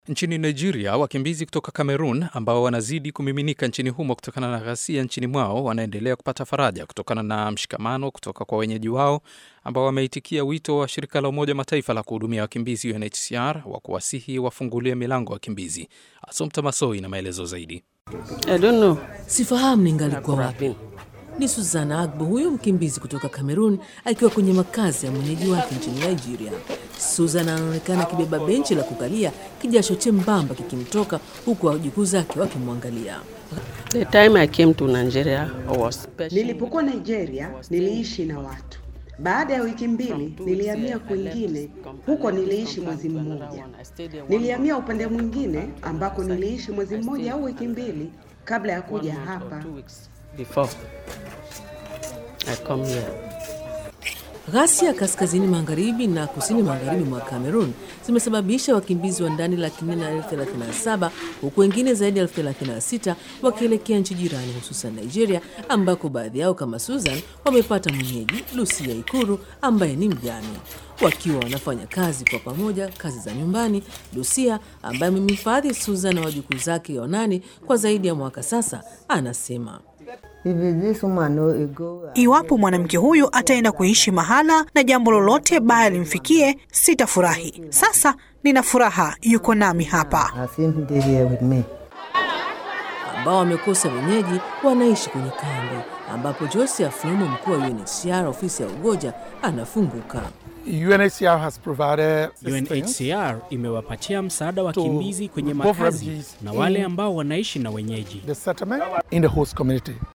Nchini Nigeria, wakimbizi kutoka Cameroon ambao wanazidi kumiminika nchini humo kutokana na ghasia nchini mwao wanaendelea kupata faraja kutokana na mshikamano kutoka kwa wenyeji wao ambao wameitikia wito wa shirika la Umoja Mataifa la kuhudumia wakimbizi UNHCR wa kuwasihi wafungulie milango wakimbizi. Asomta Masoi na maelezo zaidi. I don't know. Sifahamu ningalikuwa wapi. Ni Suzana Agbo, huyo mkimbizi kutoka Cameroon akiwa kwenye makazi ya mwenyeji wake nchini Nigeria. Suzana anaonekana akibeba benchi la kukalia, kijasho chembamba kikimtoka huku wajukuu zake wakimwangalia. The time I came to Nigeria, I was special. Nilipokuwa Nigeria niliishi na watu. Baada ya wiki mbili nilihamia kwingine, huko niliishi mwezi mmoja. Nilihamia upande mwingine ambako niliishi mwezi mmoja au wiki mbili kabla ya kuja hapa. Before I come here. Ghasia kaskazini magharibi na kusini magharibi mwa Cameroon zimesababisha wakimbizi wa ndani laki nne na elfu thelathini na saba huku wengine zaidi ya elfu thelathini na sita wakielekea nchi jirani hususan Nigeria, ambako baadhi yao kama Susan wamepata mwenyeji Lucia Ikuru ambaye ni mjane. Wakiwa wanafanya kazi kwa pamoja, kazi za nyumbani, Lucia ambaye amemhifadhi Susan na wajukuu zake wanane kwa zaidi ya mwaka sasa, anasema Iwapo mwanamke huyu ataenda kuishi mahala na jambo lolote baya limfikie, sitafurahi. Sasa nina furaha, yuko nami hapa. ambao wamekosa wenyeji wanaishi kwenye kambi ambapo Joseph Flumo, mkuu wa UNHCR ofisi ya Ugoja, anafunguka. UNHCR has provided assistance UNHCR imewapatia msaada to wakimbizi kwenye both makazi refugees na wale in ambao wanaishi na wenyeji. the settlement in the host community.